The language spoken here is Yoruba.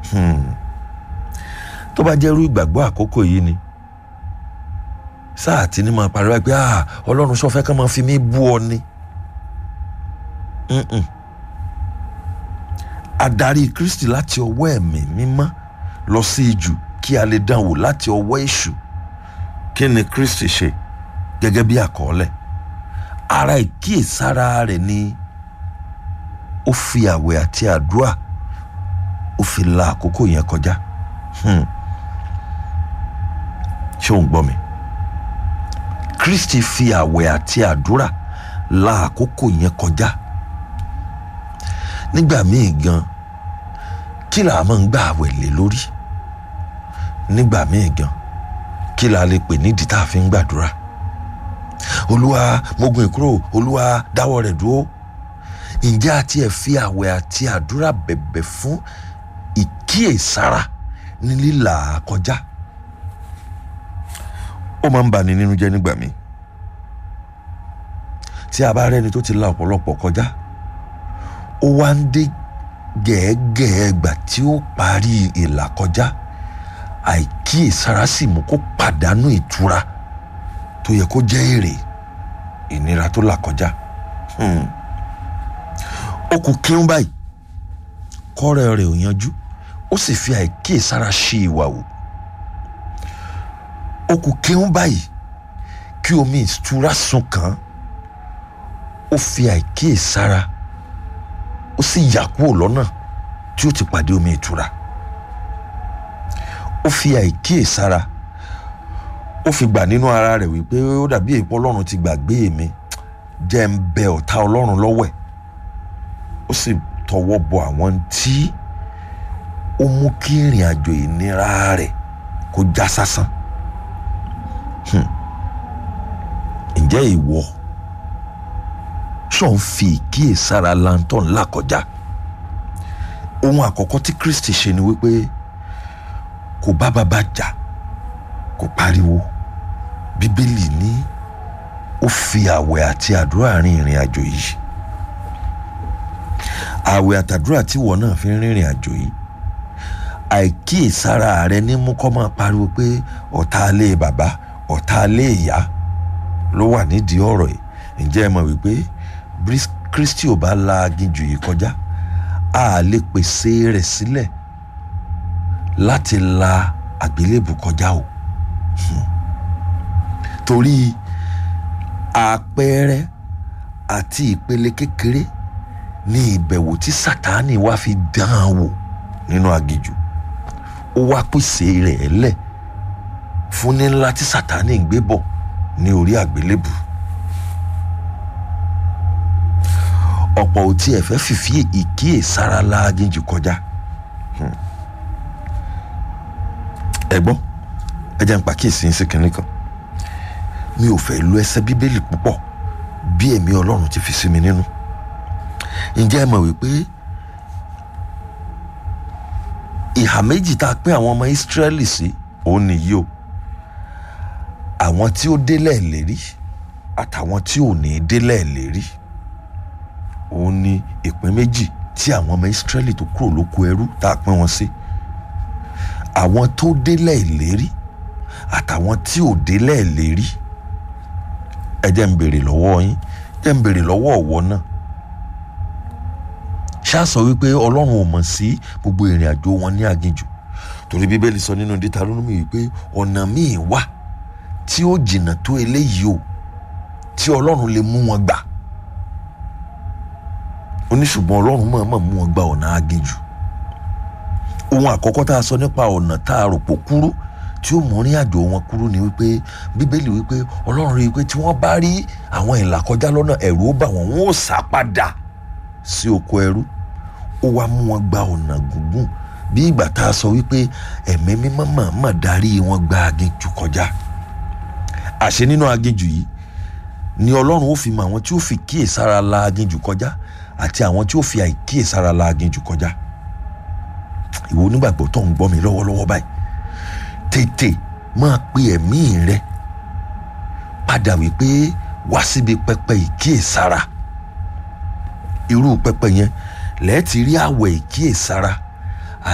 tó bá jẹ́ irú ìgbàgbọ́ àkókò yìí ni sáà tí ní máa pariwo pé ah ọlọ́run sọ fẹ́ kán máa fi mí bú ọ ni adarí kristi láti ọwọ́ ẹ̀mí mímọ́ lọ sí ijù kí a lè dán wò láti ọwọ́ èṣù kí ni kristi ṣe gẹ́gẹ́ bí àkọọ́lẹ̀ ara ìkíyèsára rẹ̀ ni ó fi àwẹ̀ àti àdúrà ó fi la àkókò yẹn kọjá ṣé ò ń gbọ́ mi kristi fi àwẹ̀ àti àdúrà la àkókò yẹn kọjá nígbà míì gan kí là máa ń gbà àwẹ̀ lé lórí nígbà míì gan kí là lè pè nídìí tá a fi ń gbàdúrà olúwa mogun ìkúrò olúwa dáwọ́ rẹ̀ dúró ǹjẹ́ àti ẹ̀ fi àwẹ̀ àti àdúrà bẹ̀bẹ̀ fún ìkíyèsára ní lílà kọjá ó máa ń bani nínú jẹ́ nígbà míì tí a bá rẹ́ni tó ti la ọ̀pọ̀lọpọ̀ kọjá ó wá ń dé gẹ̀ẹ́gẹ̀ẹ́ gbà tí ó parí ìlà kọjá àìkíyèsára sì mú kó pàdánù ìtura tó yẹ kó jẹ́ èrè ìnira tó là kọjá ó kù kíún báyìí kọ́rẹ́ rẹ̀ ò yanjú ó sì fi àìkíyèsára ṣe ìwà wò ó kù kíún báyìí kí omi ìtura sun kàn án ó fi àìkíyèsára ó sì yà kúrò lọ́nà tí ó ti pàdé omi ìtura ó fi àìkíyèsára ó fi gbà nínú ara rẹ̀ wípé ó dàbí èèpo ọlọ́run ti gbàgbé mi jẹ́ ń bẹ ọ̀tá ọlọ́run lọ́wọ́ ẹ̀ ó sì tọwọ́ bọ àwọn tí ó mú kí ìrìn àjò ìnira rẹ̀ kó já sásán ǹjẹ́ ìwọ ṣọ̀ ń fi ìkíyèsára lantern là kọjá ohun àkọ́kọ́ tí Kristi ṣe ni wípé kò bá bàbá jà kò pariwo bíbélì ní ó fi àwẹ̀ àti àdúrà rin ìrìn àjò yìí àwẹ̀ àtàdúrà tí ìwọ náà fi ń rìnrìn àjò yìí àìkíyèsára rẹ ní mú kọ́ máa pariwo pé ọ̀tá alé bàbá ọ̀tá alé ìyá ló wà nídìí ọ̀rọ̀ yìí ǹjẹ́ ẹ mọ̀ wípé Kristi ò bá la aginjù yìí kọjá a lè pèsè rẹ̀ sílẹ̀ láti la àgbélébù kọjá o torí àpẹẹrẹ àti ìpele kékeré ní ìbẹ̀wò tí Sátánì wá fi dán an wò nínú aginjù ó wá pèsè rẹ̀ lẹ̀ fún ní ńlá tí Sátánì ń gbé bọ̀ ní orí àgbélébù ọ̀pọ̀ ò tiẹ̀ fẹ́ fìfí ìkíyèsára la aginjù kọjá ẹ gbọ́ ẹ jẹ́ n pàkíyèsí sí kinní kan mi ò fẹ́ lu ẹsẹ̀ bíbélì púpọ̀ bí ẹ̀mí ọlọ́run ti fi sí mi nínú ǹjẹ́ ẹ mọ̀ wípé ìhà méjì tá a pín àwọn ọmọ Ísírẹ́lì sí òun nìyí o àwọn tí ó délẹ̀ lérí àtàwọn tí ò ní délẹ̀ lérí òun ni ìpín méjì tí àwọn ọmọ Ísírẹ́lì tó kúrò lóko ẹrú tá a pín wọn sí àwọn tó délẹ̀ ìlérí àtàwọn tí ò délẹ̀ ìlérí ẹ jẹ́ ń béèrè lọ́wọ́ yín jẹ́ ń béèrè lọ́wọ́ ọ̀wọ́ náà ṣáàsọ wípé ọlọ́run ò mọ̀ sí gbogbo ìrìn àjò wọn ní aginjù torí bíbélì sọ nínú Deuteronomy wípé ọ̀nà míì wà tí ó jìnnà tó eléyìí o tí ọlọ́run lè mú wọn gbà ó ní ṣùgbọ́n ọlọ́run mọ̀ọ́mọ̀ mú wọn gba ọ̀nà aginjù ohun àkọ́kọ́ tá a sọ nípa ọ̀nà tá a rò pò kúrú tí ó mú rìn àjò wọn kúrú ni wípé bíbélì wípé ọlọ́run rí i pé tí wọ́n bá rí àwọn ìlà kọjá lọ́nà ẹ̀rù ó bà wọ́n wọ́n ó sá padà sí oko ẹrú ó wá mú wọn gba ọ̀nà gúngùn bí ìgbà tá a sọ wípé ẹ̀mí mímọ́ màmá darí wọn gba aginjù kọjá àṣẹ nínú aginjù yìí ni ọlọ́run ó fi mọ àwọn tí ó fi kíyèsára la aginjù kọjá àti àwọn tí ó fi àìkíyèsára la aginjù kọjá ìwọ onígbàgbọ́ tó ń gbọ́ mi lọ́wọ́lọ́wọ́ báyìí tètè máa pe ẹ̀mí rẹ padà wípé wá síbi pẹpẹ ìkíyèsára irú pẹpẹ yẹn lẹ́ẹ̀tì rí àwẹ̀ ìkíyèsára